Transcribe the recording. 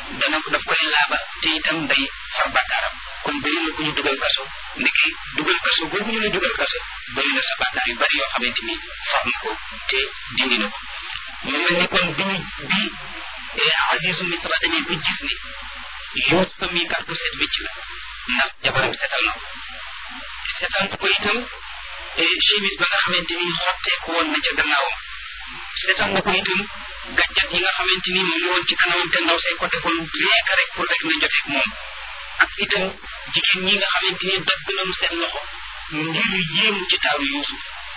dana daf koy laaba te itam day far bàkkaaram kon bëri na ku ñu dugal kaso ndeke dugal kaso boobu ñu la dugal kaso bëri na sa bàkkaar yu bari yoo xamante ni far na ko te dindi na ko mu mel ni kon bi ñu bi Azizu Misra dañuy ba gis ni Yuusufa mi kat ku set wécc la ndax jabaram setal na ko setal ko itam chemise ba nga xamante ni xotteeku woon na ca gannaawam setal na ko itam gàjjat yi nga xamante ni mu ngi woon ci kanamam te ndaw say ko defoon léegi rek pour rek na joteeg moom ak itam jigéen ñi nga xamante ni dagg nañu seen loxo ngir yéemu ci taaru Yuusuf